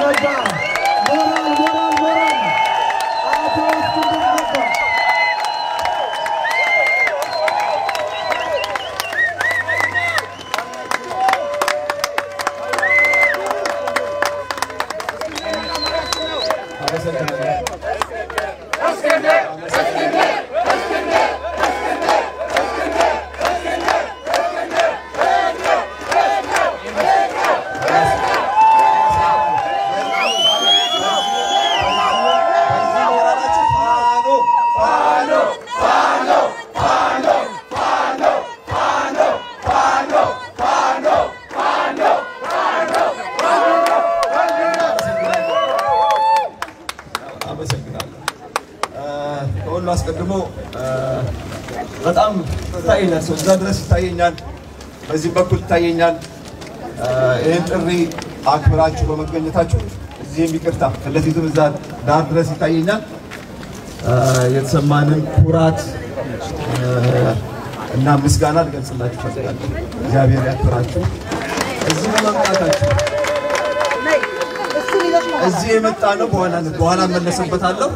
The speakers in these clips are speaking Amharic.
ነጋ ሞራል ሞራል ሞራል አቶ እስክንድር ነጋ አመሰግናለሁ። ከሁሉ አስቀድሞ በጣም ይታየኛል፣ ሰው እዛ ድረስ ይታየኛል፣ በዚህ በኩል ይታየኛል። ይህን ጥሪ አክብራችሁ በመገኘታችሁ እዚህም ይቅርታ ፊት ለፊትም እዛ ዳር ድረስ ይታየኛል። የተሰማንን ኩራት እና ምስጋና ልገልጽላችሁ ፈልጋለሁ። እግዚአብሔር ያክብራችሁ። እዚህ በመምጣታችሁ እዚህ የመጣ ነው። በኋላ በኋላ እመለስበታለሁ።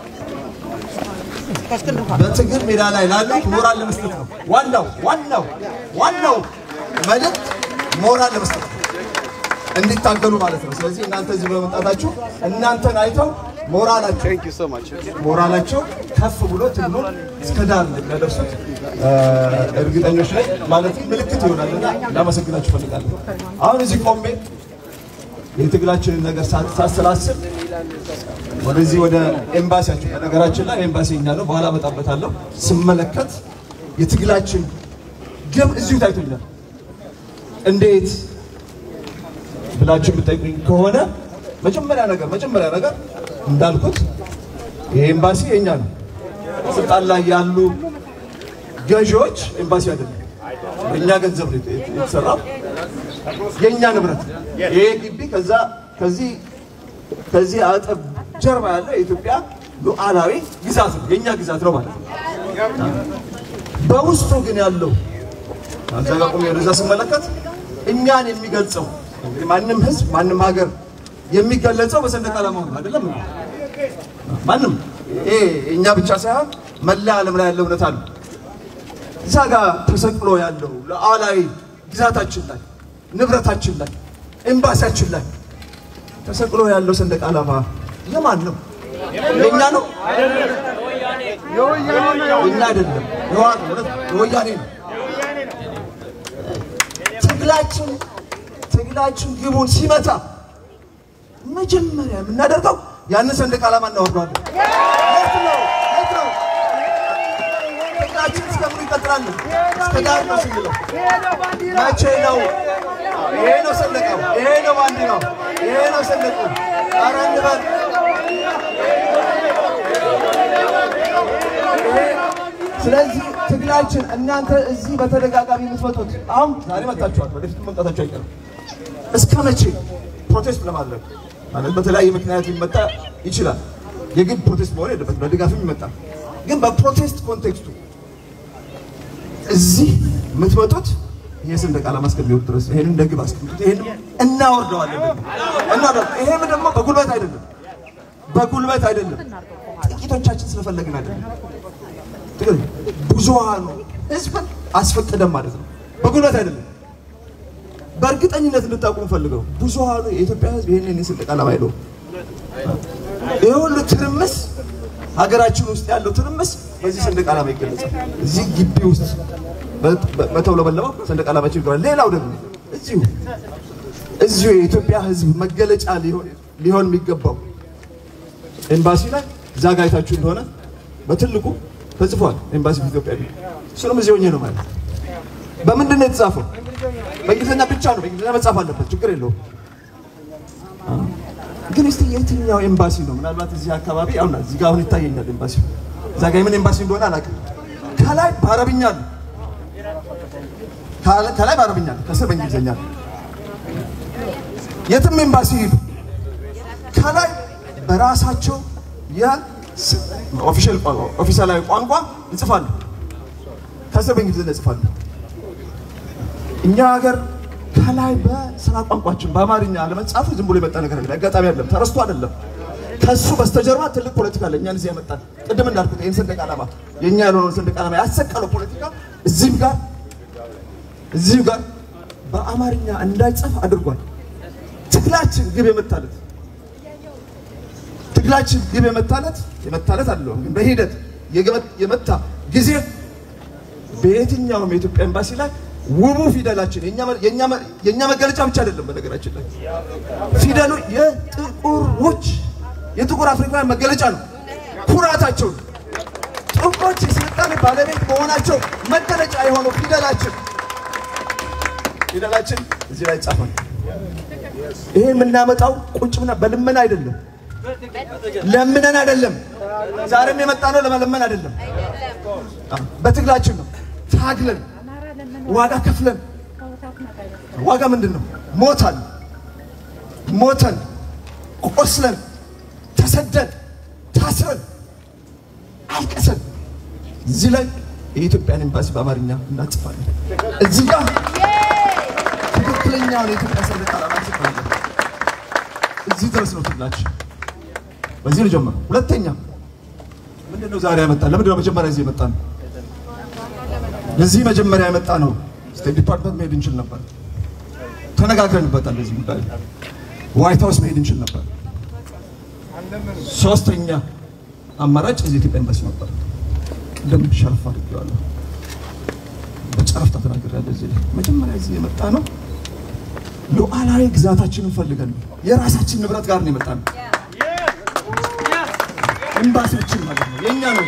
በትግል ሜዳ ላይ ላሉት ሞራል ለመስጠት ነው። ዋናው ዋናው ዋናው መልእክት ሞራል ለመስጠት ነው፣ እንዲታገሉ ማለት ነው። ስለዚህ እናንተ እዚህ በመምጣታችሁ እናንተን አይተው ሞራላቸው ሞራላቸው ከፍ ብሎ ትግሉን እስከ ዳር እንደሚያደርሱት እርግጠኞች ነኝ። ማለት ምልክት ይሆናልና ላመሰግናችሁ እፈልጋለሁ። አሁን እዚህ ቆሜ የትግላችንን ነገር ሳሰላስል ወደዚህ ወደ ኤምባሲያችን በነገራችን ላይ ኤምባሲ እኛ ነው፣ በኋላ እመጣበታለሁ። ስመለከት የትግላችን ግብ እዚሁ ታይቶኛል። እንዴት ብላችሁ የምጠይቁኝ ከሆነ መጀመሪያ ነገር መጀመሪያ ነገር እንዳልኩት ይሄ ኤምባሲ የኛ ነው። ስልጣን ላይ ያሉ ገዢዎች ኤምባሲ አይደለም፣ በእኛ ገንዘብ ነው የተሰራው የእኛ ንብረት ይሄ ግቢ ከዛ ከዚህ ከዚህ አጥር ጀርባ ያለ የኢትዮጵያ ሉዓላዊ ግዛት ነው፣ የእኛ ግዛት ነው ማለት ነው። በውስጡ ግን ያለው እዛ ጋር ቆሜ ወደዛ ስመለከት እኛን የሚገልጸው እንግዲህ ማንም ሕዝብ ማንም ሀገር የሚገለጸው በሰንደቅ ዓላማው ነው አይደለም? ማንም ይሄ እኛ ብቻ ሳይሆን መላ ዓለም ላይ ያለው እውነት አለ። እዛ ጋር ተሰቅሎ ያለው ሉዓላዊ ግዛታችን ላይ ንብረታችን ላይ ኤምባሲያችን ላይ ተሰቅሎ ያለው ሰንደቅ ዓላማ የማን ነው? የእኛ ነው? የእኛ አይደለም። የህወሓት ነው፣ የወያኔ ነው። ትግላችን ትግላችን ግቡን ሲመታ መጀመሪያ የምናደርገው ያንን ሰንደቅ ዓላማ እናወርደዋለን። የት ነው? የት ነው? ትግላችን እስከምን ይቀጥላል? እስከ ዳር ነው ስንለው መቼ ነው? ይሄ ነው ሰንደቀው፣ ይሄ ነው ባንዲራው፣ ይሄ ነው ሰንደቁ። ኧረ እንበል። ስለዚህ ትግላችን እናንተ እዚህ በተደጋጋሚ የምትመጡት አሁን ዛሬ መጣችኋል፣ ወደፊት መምጣታችሁ አይቀርም። እስከ መቼ ፕሮቴስት ለማድረግ ማለት በተለያየ ምክንያት ሊመጣ ይችላል። የግድ ፕሮቴስት መሆን የለበትም፣ በድጋፍም ይመጣል። ግን በፕሮቴስት ኮንቴክስቱ እዚህ የምትመጡት ይሄ ሰንደቅ ዓላማ እስከሚወርድ ድረስ ይሄን እንደ ግብ አስቀምጡት። ይሄን እናወርደዋለን እና ይሄም ደግሞ በጉልበት አይደለም፣ በጉልበት አይደለም፣ ጥቂቶቻችን ስለፈለግን አይደለም። ትግል ብዙሃኑ ህዝብን አስፈቅደን ማለት ነው፣ በጉልበት አይደለም። በእርግጠኝነት እንድታውቁ ፈልገው ብዙሃኑ የኢትዮጵያ ህዝብ ይሄንን የሰንደቅ ዓላማ አይለውም። ይህ ሁሉ ትርምስ ሀገራችን ውስጥ ያለው ትርምስ በዚህ ሰንደቅ ዓላማ ይገለጻል። እዚህ ግቢ ውስጥ በተውለበለበው ሰንደቅ ዓላማችን ይገባል። ሌላው ደግሞ እዚሁ እዚሁ የኢትዮጵያ ህዝብ መገለጫ ሊሆን የሚገባው ኤምባሲ ላይ እዛ ጋ አይታችሁ እንደሆነ በትልቁ ተጽፏል። ኤምባሲ ኢትዮጵያ ቢል እሱንም እዚህ ሆኜ ነው ማለት። በምንድን ነው የተጻፈው? በእንግሊዝኛ ብቻ ነው። በእንግሊዝኛ መጻፍ አለበት፣ ችግር የለውም። ግን እስቲ የትኛው ኤምባሲ ነው? ምናልባት እዚህ አካባቢ አሁን እዚህ ጋር አሁን ይታየኛል ኤምባሲ። እዛ ጋር የምን ኤምባሲ እንደሆነ አላውቅም። ከላይ በአረብኛ ነው፣ ከላይ በአረብኛ ነው፣ ከስር በእንግሊዝኛ ነው። የትም ኤምባሲ ሂዱ፣ ከላይ በራሳቸው የኦፊሻላዊ ቋንቋ ይጽፋሉ፣ ከስር በእንግሊዝኛ ይጽፋሉ። እኛ ሀገር ከላይ በስራ ቋንቋችን በአማርኛ አለመጻፉ ዝም ብሎ የመጣ ነገር አይደለም። አጋጣሚ አይደለም፣ ተረስቶ አይደለም። ከሱ በስተጀርባ ትልቅ ፖለቲካ አለ። እኛን እዚህ ያመጣል። ቅድም እንዳልኩት ይህን ሰንደቅ ዓላማ የእኛ ያልሆነውን ሰንደቅ ዓላማ ያሰቀለው ፖለቲካ እዚህም ጋር እዚህም ጋር በአማርኛ እንዳይጻፍ አድርጓል። ትግላችን ግብ የመታለት ትግላችን ግብ የመታለት የመታለት አለው ግን በሂደት የገመ- የመታ ጊዜ በየትኛውም የኢትዮጵያ ኤምባሲ ላይ ውቡ ፊደላችን የኛ መ- የኛ መ- የኛ መገለጫ ብቻ አይደለም። በነገራችን ላይ ፊደሉ የጥቁሮች የጥቁር አፍሪካውያን መገለጫ ነው፣ ኩራታቸው ነው። ጥቁሮች የስልጣኔ ባለቤት መሆናቸው መገለጫ የሆነው ፊደላችን ፊደላችን እዚህ ላይ ይጻፋል። ይሄ የምናመጣው ቁጭ ብና በልመና አይደለም፣ ለምነን አይደለም። ዛሬም የመጣ ነው ለመለመን አይደለም፣ በትግላችን ነው። ታግለን ዋጋ ከፍለን ዋጋ ምንድን ነው? ሞተን ሞተን ቆስለን ተሰደን ታስረን አልቀሰን እዚህ ላይ የኢትዮጵያን ኤምባሲ በአማርኛ እናጽፋለን። እዚህ ጋር ትክክለኛውን የኢትዮጵያ ሰንደቅ ዓላማ እንጽፋለን። እዚህ ድረስ ነው ትግላችን። በዚህ ነው ጀመረው። ሁለተኛ ምንድን ነው ዛሬ ያመጣ? ለምንድን ነው መጀመሪያ እዚህ የመጣ ነው? ለዚህ መጀመሪያ የመጣ ነው። ስቴት ዲፓርትመንት መሄድ እንችል ነበር፣ ተነጋግረንበታል። ለዚህ ጉዳይ ዋይት ሀውስ መሄድ እንችል ነበር። ሶስተኛ አማራጭ እዚህ ኢትዮጵያ ኤምባሲ ነበር። ቅድም ሸረፍ አድርጌዋለሁ፣ በጨረፍታ ተናግሬያለሁ። እዚህ ላይ መጀመሪያ እዚህ የመጣ ነው ሉዓላዊ ግዛታችንን ፈልገን ነው። የራሳችን ንብረት ጋር ነው የመጣ ነው። ኤምባሲያችን ማለት ነው የእኛ ነው።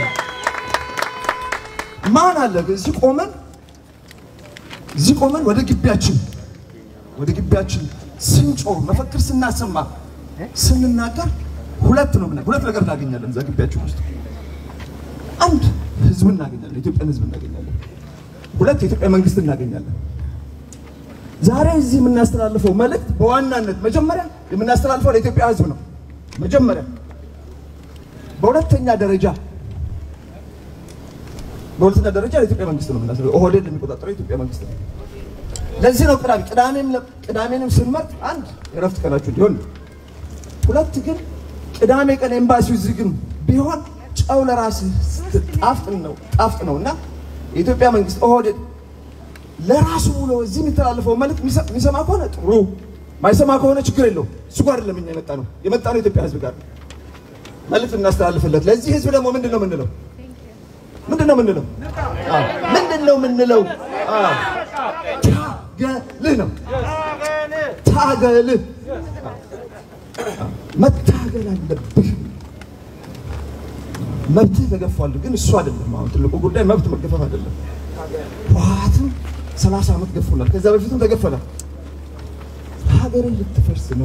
ማን አለ ግን እዚህ ቆመን እዚህ ቆመን ወደ ግቢያችን ወደ ግቢያችን ስንጮህ መፈክር ስናሰማ ስንናገር ሁለት ነው ምና- ሁለት ነገር እናገኛለን እዛ ግቢያችን ውስጥ አንድ ህዝብ እናገኛለን፣ የኢትዮጵያን ህዝብ እናገኛለን። ሁለት የኢትዮጵያ መንግስት እናገኛለን። ዛሬ እዚህ የምናስተላልፈው መልእክት በዋናነት መጀመሪያ የምናስተላልፈው ለኢትዮጵያ ህዝብ ነው። መጀመሪያ በሁለተኛ ደረጃ በሁለተኛ ደረጃ ለኢትዮጵያ መንግስት ነው የምናስተላልፈው። ኦህዴድ የሚቆጣጠረው የኢትዮጵያ መንግስት ነው። ለዚህ ነው ቅዳሜ ቅዳሜም ለ- ቅዳሜንም ስንመርጥ አንድ የረፍት ቀናችሁ እንዲሆን ነው። ሁለት ግን ቅዳሜ ቀን ኤምባሲው ዝግም ቢሆን ጨው ለራስህ ጣፍጥ ነው ጣፍጥ ነው እና የኢትዮጵያ መንግስት ኦህዴድ ለራሱ ብሎ እዚህ የሚተላለፈው መልእክት የሚሰ- የሚሰማ ከሆነ ጥሩ፣ ማይሰማ ከሆነ ችግር የለው። እሱ ጋር አይደለም እኛ የመጣ ነው የመጣ ነው የኢትዮጵያ ህዝብ ጋር መልእክት እናስተላልፍለት። ለዚህ ህዝብ ደግሞ ምንድን ነው የምንለው? ምንድን ነው የምንለው? አዎ፣ ምንድን ነው የምንለው? አዎ፣ ታገልህ ነው ታገልህ መታገል አለብህ። መብትህ ተገፏል፣ ግን እሱ አይደለም አሁን ትልቁ ጉዳይ መብት መገፈፍ አይደለም። ህወሓትም ሰላሳ ዓመት ገፎናል። ከዛ በፊትም ተገፈናል። ሀገርን ልትፈርስ ነው፣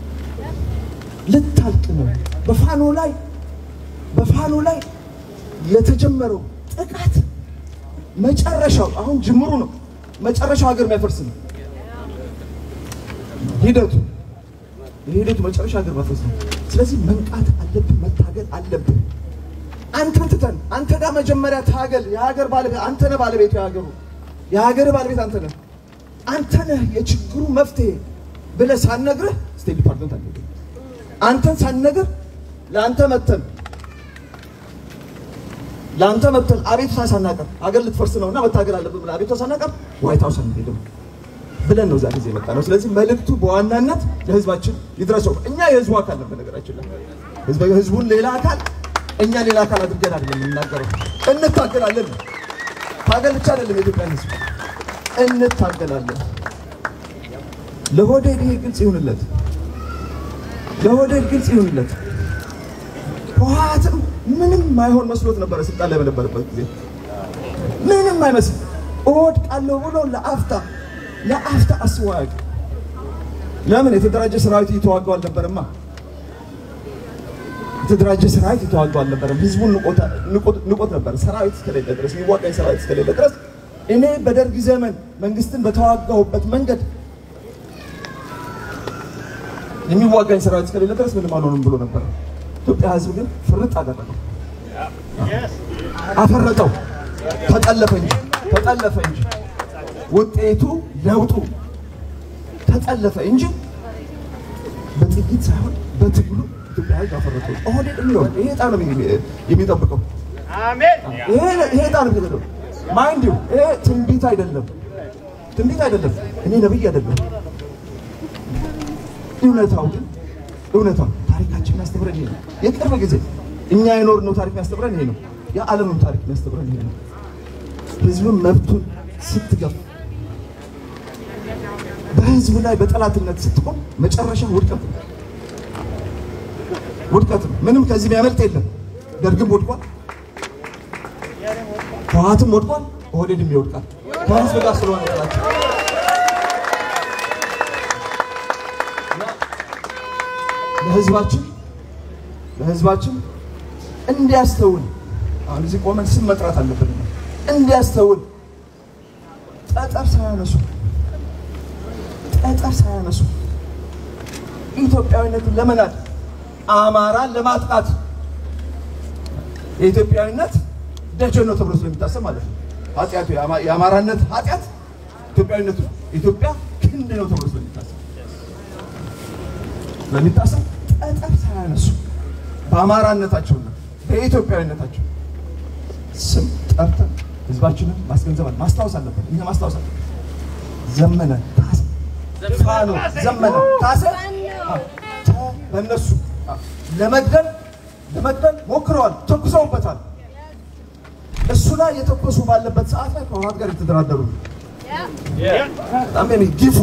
ልታልቅ ነው። በፋኖ ላይ በፋኖ ላይ የተጀመረው ጥቃት መጨረሻው አሁን ጅምሩ ነው። መጨረሻው ሀገር የሚያፈርስ ነው ሂደቱ የሂደቱ መጨረሻ ሀገር ማፍረስ ነው። ስለዚህ መንቃት አለብን፣ መታገል አለብን። አንተን ትተን አንተ ጋር መጀመሪያ ታገል። የሀገር ባለቤት አንተ ነህ፣ ባለቤቱ የሀገሩ የሀገር ባለቤት አንተ ነህ። አንተ ነህ የችግሩ መፍትሄ ብለህ ሳንነግርህ ስቴት ዲፓርትመንት አለ አንተን ሳንነግር ለአንተ መተን ለአንተ መተን አቤቱታ ሳናቀር ሀገር ልትፈርስ ነውና መታገል አለብን ብለህ አቤቱታ ሳናቀር ዋይት ሀውስ አንሄድም ብለን ነው ዛሬ ጊዜ የመጣ ነው። ስለዚህ መልእክቱ በዋናነት ለህዝባችን ይድረሰው። እኛ የህዝቡ አካል ነን። በነገራችን ላይ ህዝብ ህዝቡን ሌላ አካል እኛ ሌላ አካል አድርገን አይደለም የምናገረው። እንታገላለን። ታገል ብቻ አይደለም የኢትዮጵያን ህዝብ እንታገላለን። ለሆዴድ ይሄ ግልጽ ይሁንለት፣ ለሆዴድ ግልጽ ይሁንለት። ህወሓትም ምንም ማይሆን መስሎት ነበረ ስልጣን ላይ በነበረበት ጊዜ ምንም አይመስል እወድቃለሁ ብሎ ለአፍታ ለአፍታ አስቦ አያውቅም። ለምን የተደራጀ ሰራዊት እየተዋጋው አልነበረማ። የተደራጀ ሰራዊት እየተዋጋው አልነበረም። ህዝቡን ንቆታ- ንቆት- ንቆት ነበር። ሰራዊት እስከሌለ ድረስ የሚዋጋኝ ሰራዊት እስከሌለ ድረስ እኔ በደርግ ዘመን መንግስትን በተዋጋሁበት መንገድ የሚዋጋኝ ሰራዊት እስከሌለ ድረስ ምንም አልሆንም ብሎ ነበር። ኢትዮጵያ ህዝብ ግን ፍርጥ አደረገው፣ አፈረጠው፣ ተጠለፈ እንጂ ተጠለፈ እንጂ ውጤቱ ለውጡ ተጠለፈ እንጂ በጥይት ሳይሆን በትግሉ ኢትዮጵያ ሕዝብ አፈረጠው። ኦህዴድ የሚሆን ይሄ ዕጣ ነው የሚ- የሚጠብቀው። ይሄ ይሄ ዕጣ ነው የሚጠብቀው። ማይንድ ዩ ይሄ ትንቢት አይደለም፣ ትንቢት አይደለም። እኔ ነብይ አይደለም። እውነታው ግን እውነታው ታሪካችን የሚያስተምረን ይሄ ነው። የቅርብ ጊዜ እኛ የኖርነው ታሪክ የሚያስተምረን ይሄ ነው። የዓለምም ታሪክ የሚያስተምረን ይሄ ነው። ህዝብም መብቱን ስትገፍ በህዝብ ላይ በጠላትነት ስትቆም መጨረሻ ውድቀት ነው። ውድቀት ነው። ምንም ከዚህ የሚያመልጥ የለም። ደርግም ወድቋል፣ ህወሓትም ወድቋል፣ ኦህዴድም ይወድቃል። ከህዝብ ጋር ስለሆነ ጥላቸው ለህዝባችን ለህዝባችን እንዲያስተውል አሁን እዚህ ቆመን ስም መጥራት አለብን። እንዲያስተውል ጠጠር ሳያነሱ ጠጠር ሳያነሱ ኢትዮጵያዊነትን ለመናድ አማራን ለማጥቃት የኢትዮጵያዊነት ደጀን ነው ተብሎ ስለሚታሰብ ማለት ነው። ኃጢአቱ የአማ- የአማራነት ኃጢአት ኢትዮጵያዊነቱ ኢትዮጵያ ክንድ ነው ተብሎ ስለሚታሰብ ስለሚታሰብ ጠጠር ሳያነሱ በአማራነታቸውና በኢትዮጵያዊነታቸው ስም ጠርተን ህዝባችንን ማስገንዘብ አለ ማስታወስ አለበት። እኛ ማስታወስ አለበት። ዘመነ ካሴ ፋኖ ዘመነ ካሴ አ፣ ተ- በእነሱ አ፣ ለመግደል ለመግደል ሞክረዋል፣ ተኩሰውበታል። እሱ ላይ የተኮሱ ባለበት ሰዓት ላይ ከህወሓት ጋር የተደራደሩ ነው። በጣም የሚ ግፉ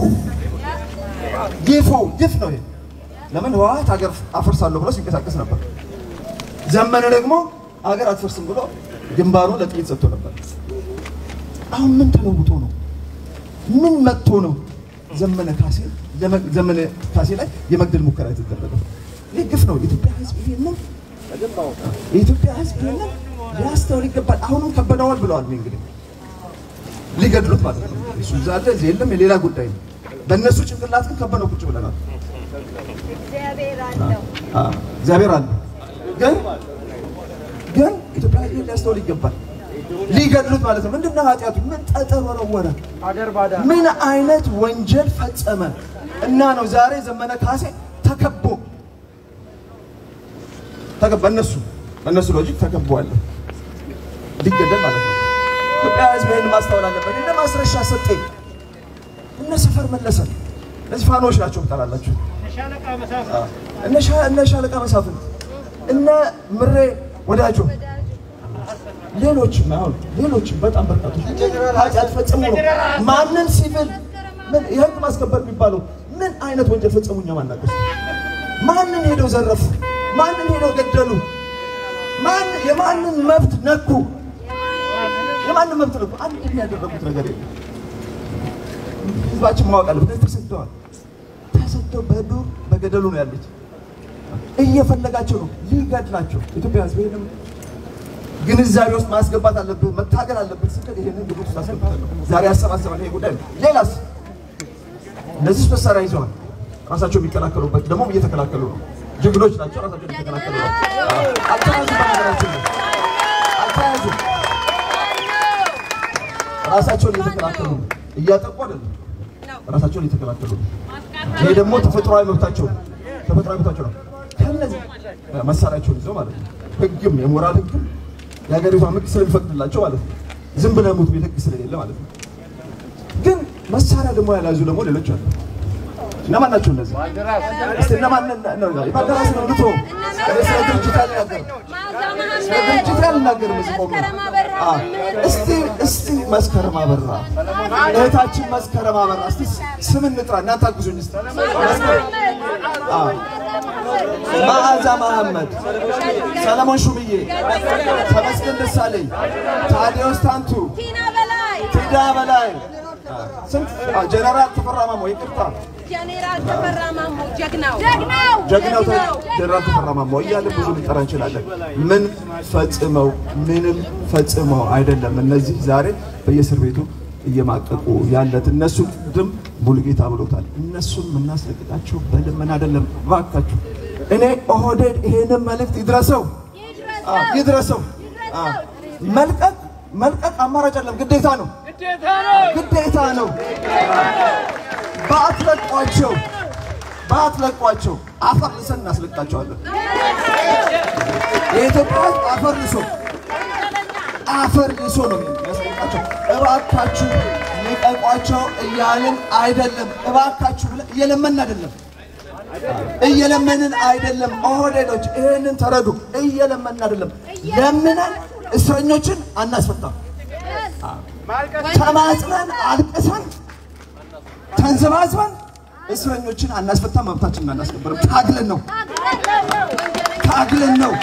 ግፉ ግፍ ነው ይሄ። ለምን ህወሓት ሀገር አፈርሳለሁ ብሎ ሲንቀሳቀስ ነበር። ዘመነ ደግሞ ሀገር አትፈርስም ብሎ ግንባሩ ለጥይት ሰጥቶ ነበር። አሁን ምን ተለውጦ ነው? ምን መጥቶ ነው ዘመነ ካሴ ለመ- ዘመነ ካሴ ላይ የመግደል ሙከራ የተደረገው? ይህ ግፍ ነው። የኢትዮጵያ ህዝብ ይሄንን የኢትዮጵያ ህዝብ ይሄንን ሊያስተውል ይገባል። አሁንም ከበደዋል ብለዋል። እኔ እንግዲህ ሊገድሉት ማለት ነው። እሱ እዛ አለ እዚህ የለም፣ የሌላ ጉዳይ ነው። በእነሱ ጭንቅላት ግን ከበነው ቁጭ ብለናል። እግዚአብሔር አለው። አዎ፣ እግዚአብሔር አለ። ግን ግን ኢትዮጵያ ህዝብ ሊያስተውል ይገባል። ሊገድሉት ማለት ነው። ምንድነው ኃጢአቱ? ምን ጠጠር ወረወረ? ምን አይነት ወንጀል ፈጸመ? እና ነው ዛሬ ዘመነ ካሴ ተከቦ ተከቦ በእነሱ በእነሱ ሎጂክ ተከቦ አለ ሊገደል ማለት ነው። ኢትዮጵያ ህዝብ ይህን ማስተዋል አለበት። እነ ማስረሻ ሰጤ እነ ሰፈር መለሰ እነዚህ ፋኖች ናቸው ትጠራላችሁ። እነ ሻ- እነ ሻለቃ መሳፍንት እነ ምሬ ወዳጆ ሌሎችም አሁን ሌሎችም በጣም በርካቶች ኃጢአት ፈጽሙ ነው። ማንን ሲቪል ምን የህግ ማስከበር የሚባለው ምን አይነት ወንጀል ፈጸሙ? እኛ ማናውቀው። ማንን ሄደው ዘረፉ? ማንን ሄደው ገደሉ? ማን የማንን መብት ነኩ? የማንን መብት ነኩ? አንድ ያደረጉት ነገር የለም። ህዝባችን ማወቅ አለበት። ተሰደዋል። ተሰደው በዱር በገደሉ ነው ያሉት። እየፈለጋቸው ነው ሊገድላቸው። ኢትዮጵያ ህዝብ ይሄንም ግንዛቤ ውስጥ ማስገባት አለብህ፣ መታገል አለብህ ስትል ይሄንን ግቡት ውስጥ አስገብተን ነው ዛሬ ያሰባሰበን ይሄ ጉዳይ ነው። ሌላስ እነዚህ መሳሪያ ይዘዋል። ራሳቸው የሚከላከሉበት ደግሞ እየተከላከሉ ነው። ጀግኖች ናቸው። ራሳቸውን እየተከላከሉ ነው። አልተያዙም፣ በነገራችን ላይ አልተያዙም። ራሳቸውን እየተከላከሉ ነው። እያጠቁ አይደለም፣ ራሳቸውን እየተከላከሉ ነው። ይሄ ደግሞ ተፈጥሯዊ መብታቸው ነው። ተፈጥሯዊ መብታቸው ነው። ከነዚህ መሳሪያቸውን ይዘው ማለት ነው። ህግም የሞራል ህግም የሀገሪቷ ህግ ስለሚፈቅድላቸው ማለት ነው። ዝም ብለህ ሙት ቤት ህግ ስለሌለ ማለት ነው። ግን መሳሪያ ደግሞ ያልያዙ ደግሞ ሌሎች አሉ። እነማን ናቸው እነዚህ? እስቲ እነማን ነው? ባልደራስ ነው ልቶ ስለ ድርጅት አልናገርም። ስለ ድርጅት አልናገርም። እዚህ ቆሜ አ እስቲ እስቲ መስከረም አበራ እህታችን መስከረም አበራ እስቲ ስም እንጥራ። እናንተ አግዙኝ እስቲ መስከረም አ መዓዛ መሐመድ፣ ሰለሞን ሹምዬ፣ ተመስገን ደሳለኝ፣ ታዲዮስ ታንቱ፣ ቲና በላይ ቲዳ በላይ ስንት አ፣ ጀነራል ተፈራ ማሞ ይቅርታ ጀኔራል ተፈራ ማሞ ጀግናው ጀግናው ጀግናው ተ- ጀነራል ተፈራ ማሞ እያልን ብዙ ልንጠራ እንችላለን። ምን ፈጽመው ምንም ፈጽመው አይደለም። እነዚህ ዛሬ በየእስር ቤቱ እየማቀቁ ያለት እነሱ ቅድም ሙሉጌታ ብሎታል። እነሱን የምናስለቅቃቸው በልመና አይደለም። እባካችሁ እኔ ኦህዴድ ይሄንን መልእክት ይድረሰው አ፣ ይድረሰው። አ፣ መልቀቅ መልቀቅ አማራጭ አይደለም፣ ግዴታ ነው። ግዴታ ነው። ባትለቋቸው ባትለቋቸው አፈር ልሰን እናስለቃቸዋለን። የኢትዮጵያ ሕዝብ አፈር ልሶ አፈር ልሶ ነው የሚያስለቃቸው። እባካችሁ ልቀቋቸው እያልን አይደለም። እባካችሁ ብለን እየለመንን አይደለም እየለመንን አይደለም። ኦህዴዶች ይህንን ተረዱ። እየለመንን አይደለም። ለምነን እስረኞችን አናስፈታም። ተማጽነን አልቅሰን ተንዘባዝበን እስረኞችን አናስፈታም። መብታችንን አናስከብርም። ታግለን ነው ታግለን ነው።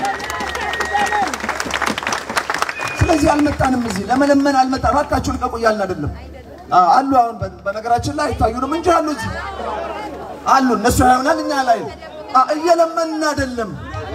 ስለዚህ አልመጣንም። እዚህ ለመለመን አልመጣን። እባካችሁ ልቀቁ እያልን አይደለም። አ- አሉ አሁን በ- በነገራችን ላይ አይታዩንም እንጂ አሉ እዚህ አሉ። እነሱ ያዩናል፣ እኛ ላይ አ- እየለመንን አይደለም።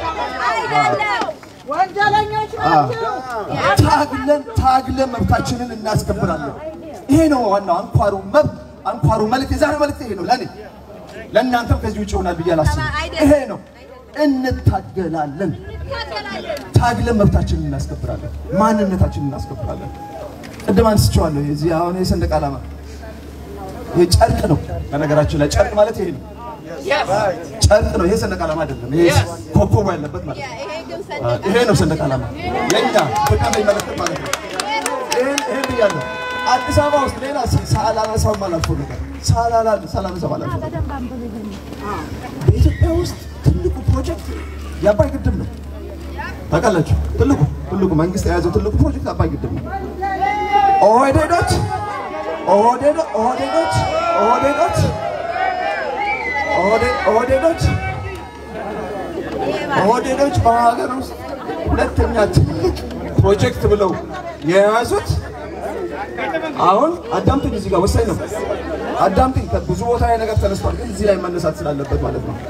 ወንጀለኞች ናቸው። ታግለን ታግለን መብታችንን እናስከብራለን። ይሄ ነው ዋናው አንኳሩ መብት አንኳሩ መልእክት የዛሬው መልእክት ይሄ ነው ለእኔ ለእናንተም ከዚህ ውጭ ይሆናል ብዬ አላስብም። ይሄ ነው እንታገላለን። ታግለን መብታችንን እናስከብራለን፣ ማንነታችንን እናስከብራለን። ቅድም አንስቼዋለሁ። የዚህ አሁን የሰንደቅ ዓላማ ይሄ ጨርቅ ነው። በነገራችን ላይ ጨርቅ ማለት ይሄ ነው፣ ጨርቅ ነው። ይሄ ሰንደቅ ዓላማ አይደለም። ይሄ ኮከቡ ያለበት ማለት ነው። ይሄ ግን ሰንደቅ ይሄ ነው ሰንደቅ ዓላማ የኛ ኢትዮጵያ የሚመለከት ማለት ነው። ይሄን ይሄን ብያለሁ። አዲስ አበባ ውስጥ ሌላ ሳላነሳው አላልፈው ነገር ሳላላ ሳላነሳው አላልፈው ነገር በኢትዮጵያ ውስጥ ትልቁ ፕሮጀክት የአባይ ግድብ ነው። ታውቃላችሁ? ትልቁ ትልቁ መንግስት የያዘው ትልቁ ፕሮጀክት አባይ ግድብ ነው። ኦህዴዶች ኦህዴዶ ኦህዴዶች ኦህዴዶች ኦህዴ- ኦህዴዶች ኦህዴዶች በሀገር ውስጥ ሁለተኛ ትልቅ ፕሮጀክት ብለው የያዙት አሁን አዳምጡኝ፣ እዚህ ጋር ወሳኝ ነው። አዳምጡኝ። ብዙ ቦታ ላይ ነገር ተነስቷል፣ ግን እዚህ ላይ መነሳት ስላለበት ማለት ነው።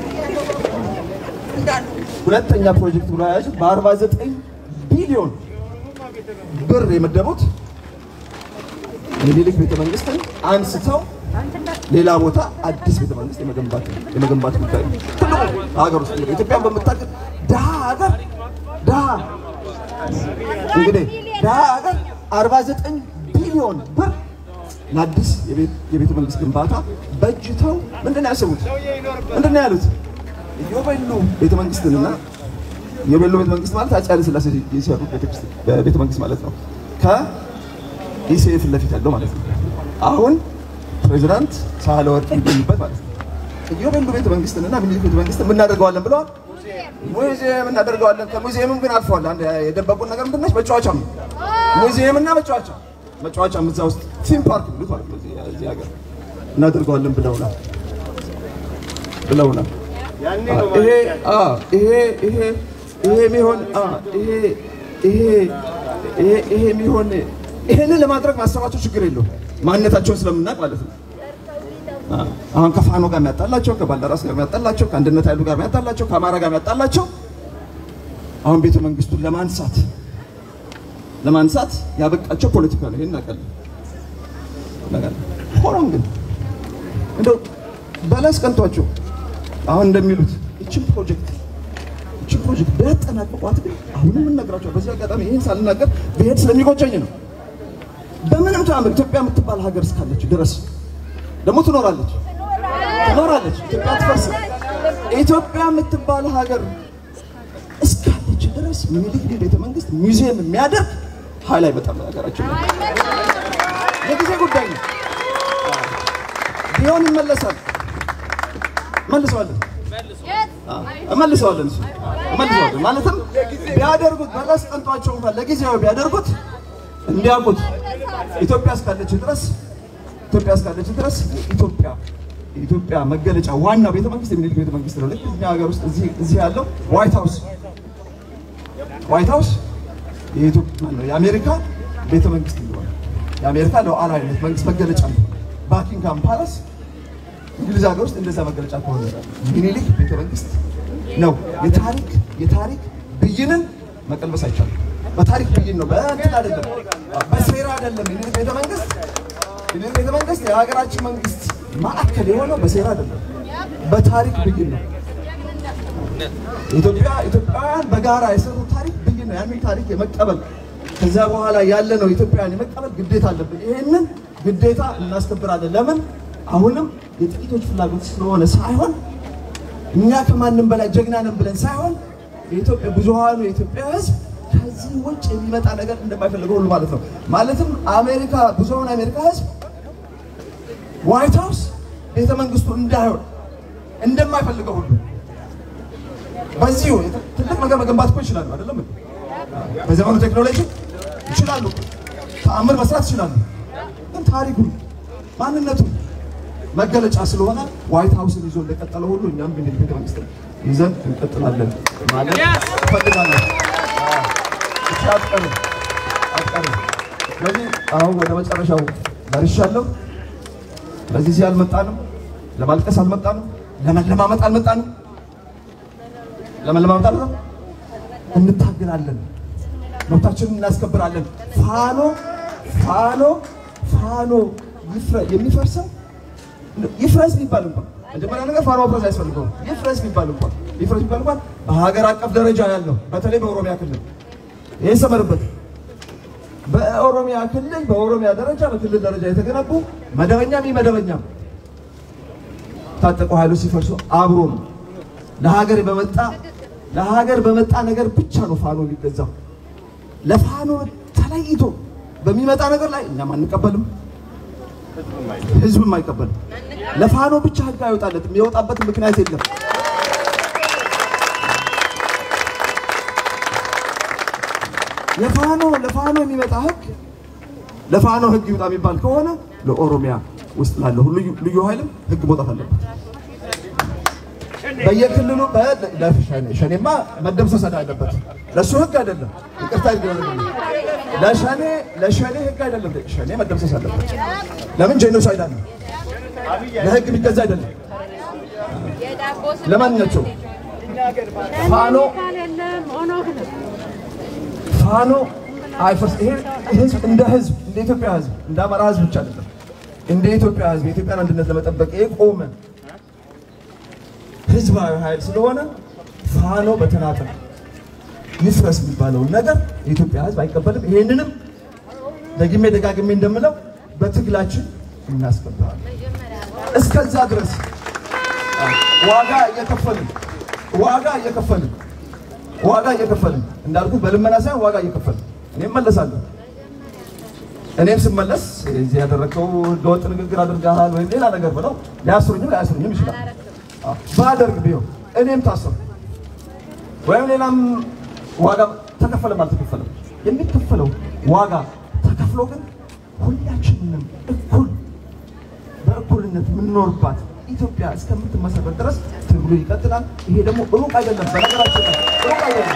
ሁለተኛ ፕሮጀክት ብለው የያዙት በ49 ቢሊዮን ብር የመደቡት የሚኒልክ ቤተ መንግስትን አንስተው ሌላ ቦታ አዲስ ቤተ መንግስት የመገንባት የመገንባት ጉዳይ ነው። ትልቁ ሀገር ውስጥ እንግዲህ ኢትዮጵያን በምታውቅ ድሃ ሀገር ድሃ እንግዲህ ድሃ ሀገር 49 ቢሊዮን ብር ለአዲስ የቤት- የቤተ መንግስት ግንባታ በጅተው ምንድን ነው ያሰቡት? ምንድን ነው ያሉት? የቤሉ ቤተ መንግስትንና የቤሉ ቤተ መንግስት ማለት አፄ ኃይለ ሥላሴ የሰሩት ቤተ- ቤተ መንግስት ማለት ነው። ከኢሲኤ ፊት ለፊት ያለው ማለት ነው። አሁን ፕሬዚዳንት ሳህለወርቅ የሚገኙበት ማለት ነው። የቤሉ ቤተ መንግስትንና ሚኒሊክ ቤተ መንግስት የምናደርገዋለን ብለዋል። ሙዚየም እናደርገዋለን። ከሙዚየምም ግን አልፈዋል። አንድ የደበቁን ነገር ምንድን ነች? መጫወቻም ነው። ሙዚየም እና መጫወቻ መጫወቻም እዛ ውስጥ ቲም ፓርክ ብሉት ማለት ነው። እዚህ እዚህ ሀገር እናደርገዋለን ብለውናል ብለውናል። ይሄ አ ይሄ ይሄ ይሄ የሚሆን አ ይሄ ይሄ ይሄ ይሄ የሚሆን ይሄንን ለማድረግ ማሰባቸው ችግር የለውም ማንነታቸውን ስለምናውቅ ማለት ነው። አ አሁን ከፋኖ ጋር የሚያጣላቸው ከባልደራስ ጋር የሚያጣላቸው ከአንድነት ኃይሉ ጋር የሚያጣላቸው ከአማራ ጋር የሚያጣላቸው አሁን ቤተ መንግስቱን ለማንሳት ለማንሳት ያበቃቸው ፖለቲካ ነው። ይሄን እናውቃለን እናውቃለን። ሆኖም ግን እንደው በለስ ቀንቷቸው አሁን እንደሚሉት እችን ፕሮጀክት እችን ፕሮጀክት ቢያጠናቅቋት ግን አሁንም እንነግራቸው በዚህ አጋጣሚ ይህን ሳልናገር ብሄድ ስለሚቆጨኝ ነው። በምንም ተአምር ኢትዮጵያ የምትባል ሀገር እስካለች ድረስ ደግሞ ትኖራለች ትኖራለች። ኢትዮጵያ አትፈርስም። ኢትዮጵያ የምትባል ሀገር እስካለች ድረስ ሚኒሊክ ቤተ መንግስት ሙዚየም የሚያደርግ ኃይል አይመጣም ሀገራችን ላይ። የጊዜ ጉዳይ ነው። ቢሆን ይመለሳል። መልሰዋለን እመልሰዋለን እሱ እመልሰዋለን። ማለትም ቢያደርጉት በለስ ቀንቷቸው እንኳን ለጊዜው ቢያደርጉት እንዲያውቁት ኢትዮጵያ እስካለች ድረስ ኢትዮጵያ እስካለች ድረስ ኢትዮጵያ የኢትዮጵያ መገለጫ ዋናው ቤተ መንግስት የሚኒልክ ቤተ መንግስት ነው። ልክ እኛ ሀገር ውስጥ እዚህ እዚህ ያለው ዋይት ሃውስ ዋይት ሃውስ የኢትዮጵያ ማነው የአሜሪካ ቤተ መንግስት እንደሆነ የአሜሪካ ሉዓላዊነት መንግስት መገለጫ ነው። ባኪንግሃም ፓላስ እንግሊዝ ሀገር ውስጥ እንደዛ መገለጫ ከሆነ ሚኒሊክ ቤተ መንግስት ነው። የታሪክ የታሪክ ብይንን መቀልበስ አይቻልም። በታሪክ ብይን ነው፣ በእንትን አይደለም፣ በሴራ አይደለም። ሚኒሊክ ቤተ መንግስት ሚኒሊክ ቤተ መንግስት የሀገራችን መንግስት ማዕከል የሆነው በሴራ አይደለም፣ በታሪክ ብይን ነው። ኢትዮጵያ ኢትዮጵያውያን በጋራ የሰሩት ታሪክ ብይን ነው። ያንን ታሪክ የመቀበል ከዛ በኋላ ያለ ነው ኢትዮጵያውያን የመቀበል ግዴታ አለብን። ይሄንን ግዴታ እናስከብራለን። ለምን አሁንም የጥቂቶች ፍላጎት ስለሆነ ሳይሆን እኛ ከማንም በላይ ጀግና ነን ብለን ሳይሆን የኢትዮጵያ ብዙሃኑ የኢትዮጵያ ሕዝብ ከዚህ ውጭ የሚመጣ ነገር እንደማይፈልገው ሁሉ ማለት ነው። ማለትም አሜሪካ ብዙሃኑ የአሜሪካ ሕዝብ ዋይት ሃውስ ቤተ መንግስቱ እንዳይሆን እንደማይፈልገው ሁሉ በዚሁ ትልቅ ነገር መገንባት እኮ ይችላሉ፣ አይደለም እንዴ? በዘመኑ ቴክኖሎጂ ይችላሉ፣ ተአምር መስራት ይችላሉ። ግን ታሪኩ ማንነቱ መገለጫ ስለሆነ ዋይት ሃውስን ይዞ እንደቀጠለ ሁሉ እኛም ግን ቤተ መንግስት ይዘን እንቀጥላለን ማለት እፈልጋለሁ። እሺ፣ አትቀርም አትቀርም። ስለዚህ አሁን ወደ መጨረሻው ደርሻለሁ። ስለዚህ እዚህ አልመጣንም፣ ለማልቀስ አልመጣንም፣ ለመለማመጥ አልመጣንም። ለመለማመጥ አልመጣንም። እንታገላለን፣ መብታችንን እናስከብራለን። ፋኖ ፋኖ ፋኖ ይፍረ- የሚፈርሰው ይፍረስ ቢባል እንኳን መጀመሪያ ነገር ፋኖ መፍረስ አያስፈልገውም። ይፍረስ ቢባል እንኳን ይፍረስ ቢባል እንኳን በሀገር አቀፍ ደረጃ ያለው በተለይ በኦሮሚያ ክልል ይህ ሰመርበት በኦሮሚያ ክልል በኦሮሚያ ደረጃ በክልል ደረጃ የተገነቡ መደበኛም መደበኛም ታጠቁ ኃይሎች ሲፈርሱ አብሮ ነው ለሀገር በመጣ ለሀገር በመጣ ነገር ብቻ ነው ፋኖ ሊገዛው። ለፋኖ ተለይቶ በሚመጣ ነገር ላይ እኛም አንቀበልም፣ ህዝብም አይቀበልም። ለፋኖ ብቻ ህግ አይወጣለትም፣ የወጣበት ምክንያት የለም። ለፋኖ ለፋኖ የሚመጣ ህግ ለፋኖ ህግ ይውጣ የሚባል ከሆነ ለኦሮሚያ ውስጥ ላለው ልዩ ልዩ ኃይልም ህግ መውጣት አለበት። በየክልሉ በ- ለሸኔ ሸኔማ መደምሰስ አለበት። ለሱ ህግ አይደለም፣ ይቅርታ ይደረግልኝ። ለሸኔ ለሸኔ ህግ አይደለም፣ ሸኔ መደምሰስ አለበት። ለምን ጄኖሳይድ አለ፣ ለህግ የሚገዛ አይደለም። ለማንኛቸው ፋኖ ፋኖ አይፈርስ። ይሄ ህዝብ እንደ ህዝብ እንደ ኢትዮጵያ ህዝብ እንደ አማራ ህዝብ ብቻ አይደለም፣ እንደ ኢትዮጵያ ህዝብ የኢትዮጵያን አንድነት ለመጠበቅ የቆመ ህዝባዊ ኃይል ስለሆነ ፋኖ በተናጠል ይፍረስ የሚባለውን ነገር የኢትዮጵያ ህዝብ አይቀበልም። ይሄንንም ደግሜ ደጋግሜ እንደምለው በትግላችን እናስከብራለን። እስከዛ ድረስ ዋጋ እየከፈልን ዋጋ እየከፈልን ዋጋ እየከፈልን እንዳልኩት በልመና ሳይሆን ዋጋ እየከፈልን እኔም መለሳለሁ። እኔም ስመለስ እዚህ ያደረግከው ህገወጥ ንግግር አድርገሃል ወይም ሌላ ነገር ብለው ሊያስሩኝም ሊያስሩኝም ይችላል። አዎ፣ ባደርግ ቢሆን እኔም ታሰሩ ወይም ሌላም ዋጋ ተከፈለም አልተከፈለም የሚከፈለው ዋጋ ተከፍሎ ግን ሁላችንም እኩል በእኩልነት የምንኖርባት ኢትዮጵያ እስከምትመሰረት ድረስ ትግሉ ይቀጥላል። ይሄ ደግሞ ሩቅ አይደለም። በነገራችን ላይ ሩቅ አይደለም።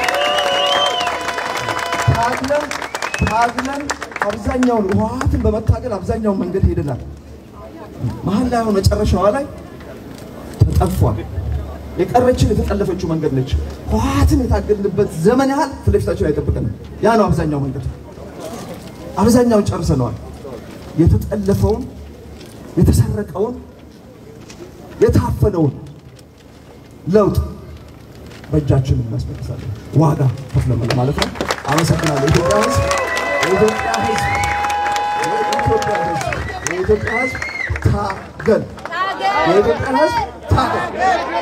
ታግለን ታግለን አብዛኛውን ህወሓትን በመታገል አብዛኛውን መንገድ ሄደናል። መሀል ላይ አሁን መጨረሻዋ ላይ ተጠፏል። የቀረችን የተጠለፈችው መንገድ ነች። ህወሓትን የታገልንበት ዘመን ያህል ፊት ለፊታችን አይጠብቀንም። ያ ነው አብዛኛው መንገድ። አብዛኛውን ጨርሰነዋል። የተጠለፈውን የተሰረቀውን የታፈነውን ለውጥ በእጃችን እናስመልሳለን። ዋጋ ከፍለን ማለት ነው። አመሰግናለሁ። የኢትዮጵያ ህዝብ የኢትዮጵያ ህዝብ የኢትዮጵያ ህዝብ የኢትዮጵያ ህዝብ ታገል። የኢትዮጵያ ህዝብ ታገል።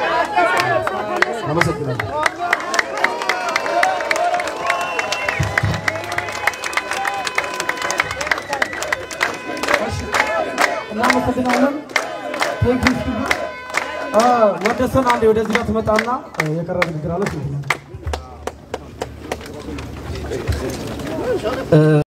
አመሰግናለሁ። እናመሰግናለን። ቴንክ ዩ ወደ ሰን አንዴ ወደዚህ ጋር ትመጣና የቀረ ንግግር አለ።